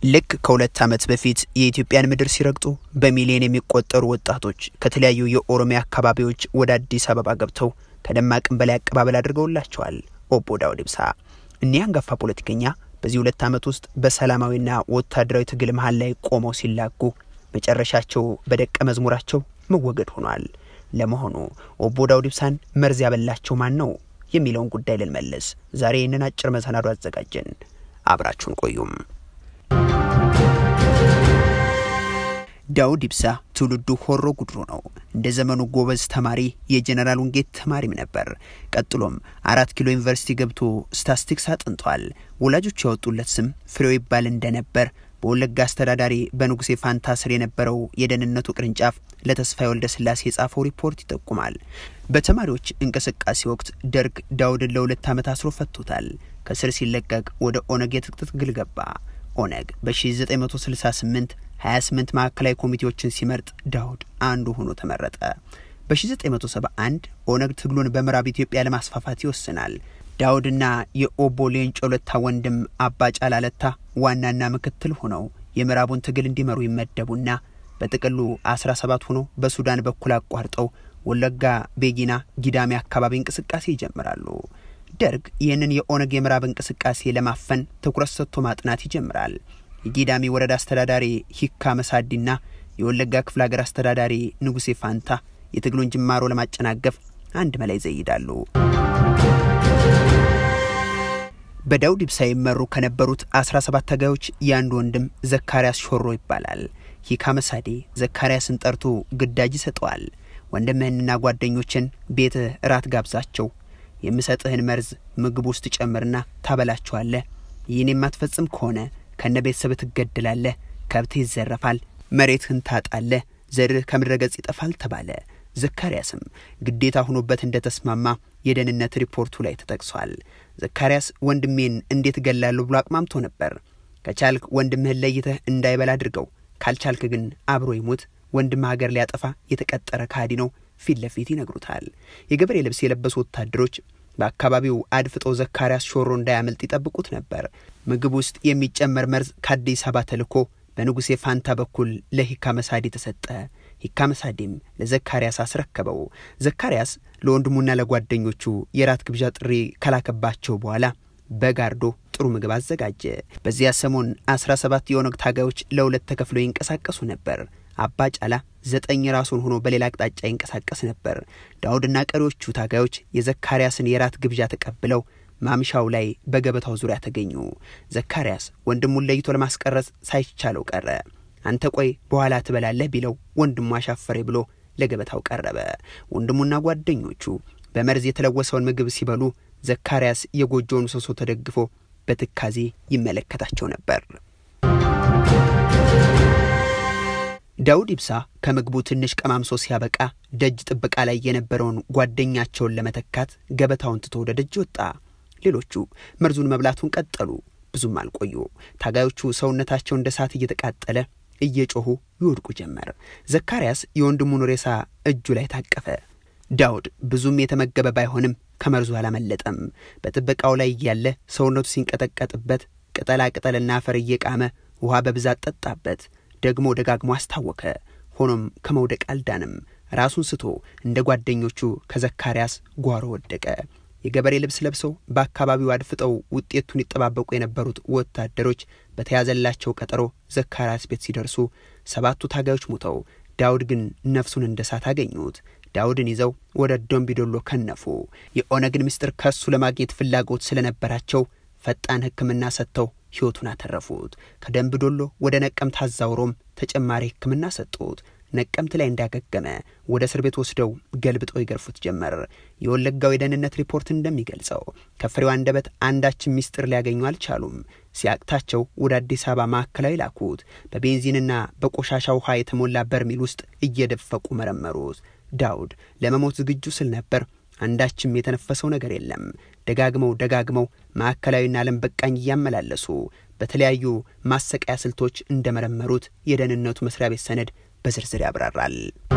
ልክ ከሁለት ዓመት በፊት የኢትዮጵያን ምድር ሲረግጡ በሚሊዮን የሚቆጠሩ ወጣቶች ከተለያዩ የኦሮሚያ አካባቢዎች ወደ አዲስ አበባ ገብተው ከደማቅም በላይ አቀባበል አድርገውላቸዋል። ኦቦ ዳውድ ኢብሳ እኒህ አንጋፋ ፖለቲከኛ በዚህ ሁለት ዓመት ውስጥ በሰላማዊና ወታደራዊ ትግል መሀል ላይ ቆመው ሲላጉ መጨረሻቸው በደቀ መዝሙራቸው መወገድ ሆኗል። ለመሆኑ ኦቦ ዳውድ ኢብሳን መርዝ ያበላቸው ማን ነው የሚለውን ጉዳይ ልንመልስ ዛሬ ይህንን አጭር መሰናዶ አዘጋጀን። አብራችሁን ቆዩም። ዳውድ ኢብሳ ትውልዱ ሆሮ ጉድሩ ነው። እንደ ዘመኑ ጎበዝ ተማሪ የጀኔራል ውንጌት ተማሪም ነበር። ቀጥሎም አራት ኪሎ ዩኒቨርሲቲ ገብቶ ስታስቲክስ አጥንቷል። ወላጆቹ ያወጡለት ስም ፍሬው ይባል እንደነበር በወለጋ አስተዳዳሪ በንጉሴ ፋንታ ስር የነበረው የደህንነቱ ቅርንጫፍ ለተስፋዬ ወልደ ስላሴ የጻፈው ሪፖርት ይጠቁማል። በተማሪዎች እንቅስቃሴ ወቅት ደርግ ዳውድን ለሁለት ዓመት አስሮ ፈቶታል። ከስር ሲለቀቅ ወደ ኦነግ የትጥቅ ትግል ገባ። ኦነግ በ1968 28 ማዕከላዊ ኮሚቴዎችን ሲመርጥ ዳውድ አንዱ ሆኖ ተመረጠ። በ1971 ኦነግ ትግሉን በምዕራብ ኢትዮጵያ ለማስፋፋት ይወስናል። ዳውድና የኦቦ ሌንጮ ለታ ወንድም አባ ጫላ ለታ ዋናና ምክትል ሆነው የምዕራቡን ትግል እንዲመሩ ይመደቡና በጥቅሉ 17 ሆኖ በሱዳን በኩል አቋርጠው ወለጋ፣ ቤጊና፣ ጊዳሜ አካባቢ እንቅስቃሴ ይጀምራሉ። ደርግ ይህንን የኦነግ የምዕራብ እንቅስቃሴ ለማፈን ትኩረት ሰጥቶ ማጥናት ይጀምራል። የጊዳሚ ወረዳ አስተዳዳሪ ሂካ መሳዲና የወለጋ ክፍለ ሀገር አስተዳዳሪ ንጉሴ ፋንታ የትግሉን ጅማሮ ለማጨናገፍ አንድ መላ ይዘይዳሉ። በዳውድ ኢብሳ ይመሩ ከነበሩት 17 ታጋዮች የአንድ ወንድም ዘካርያስ ሾሮ ይባላል። ሂካ መሳዴ ዘካርያስን ጠርቶ ግዳጅ ይሰጠዋል። ወንድምህንና ጓደኞችን ቤትህ እራት ጋብዛቸው፣ የምሰጥህን መርዝ ምግብ ውስጥ ጨምርና ታበላቸዋለህ። ይህን የማትፈጽም ከሆነ ከነ ቤተሰብ ትገደላለህ፣ ከብትህ ይዘረፋል፣ መሬትህን ታጣለህ፣ ዘርህ ከምድረ ገጽ ይጠፋል ተባለ። ዘካርያስም ግዴታ ሆኖበት እንደተስማማ የደህንነት ሪፖርቱ ላይ ተጠቅሷል። ዘካርያስ ወንድሜን እንዴት እገላለሁ ብሎ አቅማምቶ ነበር። ከቻልክ ወንድምህን ለይተህ እንዳይበላ አድርገው፣ ካልቻልክ ግን አብሮ ይሙት። ወንድም ሀገር ሊያጠፋ የተቀጠረ ካዲ ነው ፊት ለፊት ይነግሩታል። የገበሬ ልብስ የለበሱ ወታደሮች በአካባቢው አድፍጦ ዘካርያስ ሾሮ እንዳያመልጥ ይጠብቁት ነበር። ምግብ ውስጥ የሚጨመር መርዝ ከአዲስ አበባ ተልኮ በንጉሴ ፋንታ በኩል ለሂካ መሳዴ ተሰጠ። ሂካ መሳዴም ለዘካርያስ አስረከበው። ዘካርያስ ለወንድሙና ለጓደኞቹ የራት ግብዣ ጥሪ ከላከባቸው በኋላ በጋርዶ ጥሩ ምግብ አዘጋጀ። በዚያ ሰሞን አስራ ሰባት የኦነግ ታጋዮች ለሁለት ተከፍለው ይንቀሳቀሱ ነበር። አባ ጫላ ዘጠኝ ራሱን ሆኖ በሌላ አቅጣጫ ይንቀሳቀስ ነበር። ዳውድና ቀሪዎቹ ታጋዮች የዘካርያስን የራት ግብዣ ተቀብለው ማምሻው ላይ በገበታው ዙሪያ ተገኙ። ዘካርያስ ወንድሙን ለይቶ ለማስቀረጽ ሳይቻለው ቀረ። አንተ ቆይ በኋላ ትበላለህ ቢለው ወንድሙ አሻፈሬ ብሎ ለገበታው ቀረበ። ወንድሙና ጓደኞቹ በመርዝ የተለወሰውን ምግብ ሲበሉ ዘካርያስ የጎጆውን ምሰሶ ተደግፎ በትካዜ ይመለከታቸው ነበር። ዳውድ ኢብሳ ከምግቡ ትንሽ ቀማምሶ ሲያበቃ ደጅ ጥበቃ ላይ የነበረውን ጓደኛቸውን ለመተካት ገበታውን ትቶ ወደ ደጅ ወጣ። ሌሎቹ መርዙን መብላቱን ቀጠሉ። ብዙም አልቆዩ። ታጋዮቹ ሰውነታቸው እንደ እሳት እየተቃጠለ እየጮኹ ይወድቁ ጀመር። ዘካርያስ የወንድሙን ሬሳ እጁ ላይ ታቀፈ። ዳውድ ብዙም የተመገበ ባይሆንም ከመርዙ አላመለጠም። በጥበቃው ላይ እያለ ሰውነቱ ሲንቀጠቀጥበት ቅጠላ ቅጠልና አፈር እየቃመ ውሃ በብዛት ጠጣበት። ደግሞ ደጋግሞ አስታወከ። ሆኖም ከመውደቅ አልዳንም። ራሱን ስቶ እንደ ጓደኞቹ ከዘካርያስ ጓሮ ወደቀ። የገበሬ ልብስ ለብሰው በአካባቢው አድፍጠው ውጤቱን ይጠባበቁ የነበሩት ወታደሮች በተያዘላቸው ቀጠሮ ዘካርያስ ቤት ሲደርሱ ሰባቱ ታጋዮች ሞተው፣ ዳውድ ግን ነፍሱን እንደ እሳት አገኙት። ዳውድን ይዘው ወደ ዶምቢዶሎ ከነፉ። የኦነግን ምስጢር ከሱ ለማግኘት ፍላጎት ስለነበራቸው ፈጣን ሕክምና ሰጥተው ሕይወቱን አተረፉት። ከደምቢዶሎ ወደ ነቀምት አዛውሮም ተጨማሪ ሕክምና ሰጡት። ነቀምት ላይ እንዳገገመ ወደ እስር ቤት ወስደው ገልብጠው ይገርፉት ጀመር። የወለጋው የደህንነት ሪፖርት እንደሚገልጸው ከፍሬው አንደበት አንዳችን ሚስጥር ሊያገኙ አልቻሉም። ሲያቅታቸው ወደ አዲስ አበባ ማዕከላዊ ላኩት። በቤንዚንና በቆሻሻ ውሃ የተሞላ በርሜል ውስጥ እየደፈቁ መረመሩት። ዳውድ ለመሞት ዝግጁ ስል ነበር። አንዳችም የተነፈሰው ነገር የለም። ደጋግመው ደጋግመው ማዕከላዊና ዓለም በቃኝ እያመላለሱ በተለያዩ ማሰቃያ ስልቶች እንደመረመሩት የደህንነቱ መስሪያ ቤት ሰነድ በዝርዝር ያብራራል።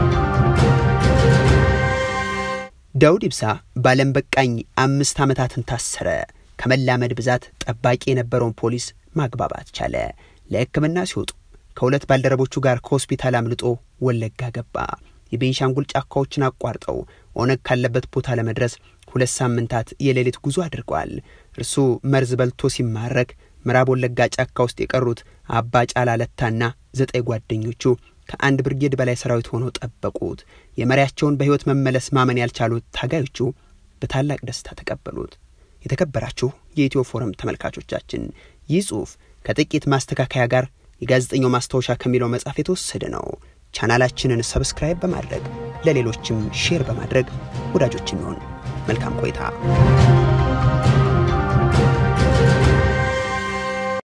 ዳውድ ኢብሳ በዓለም በቃኝ አምስት ዓመታትን ታሰረ። ከመላመድ ብዛት ጠባቂ የነበረውን ፖሊስ ማግባባት ቻለ። ለሕክምና ሲወጡ ከሁለት ባልደረቦቹ ጋር ከሆስፒታል አምልጦ ወለጋ ገባ። የቤንሻንጉል ጫካዎችን አቋርጠው ኦነግ ካለበት ቦታ ለመድረስ ሁለት ሳምንታት የሌሊት ጉዞ አድርገዋል። እርሱ መርዝ በልቶ ሲማረክ ምዕራብ ወለጋ ጫካ ውስጥ የቀሩት አባ ጫላ ለታና ዘጠኝ ጓደኞቹ ከአንድ ብርጌድ በላይ ሰራዊት ሆነው ጠበቁት። የመሪያቸውን በሕይወት መመለስ ማመን ያልቻሉት ታጋዮቹ በታላቅ ደስታ ተቀበሉት። የተከበራችሁ የኢትዮ ፎረም ተመልካቾቻችን ይህ ጽሑፍ ከጥቂት ማስተካከያ ጋር የጋዜጠኛው ማስታወሻ ከሚለው መጽሐፍ የተወሰደ ነው። ቻናላችንን ሰብስክራይብ በማድረግ ለሌሎችም ሼር በማድረግ ወዳጆች እንሆን። መልካም ቆይታ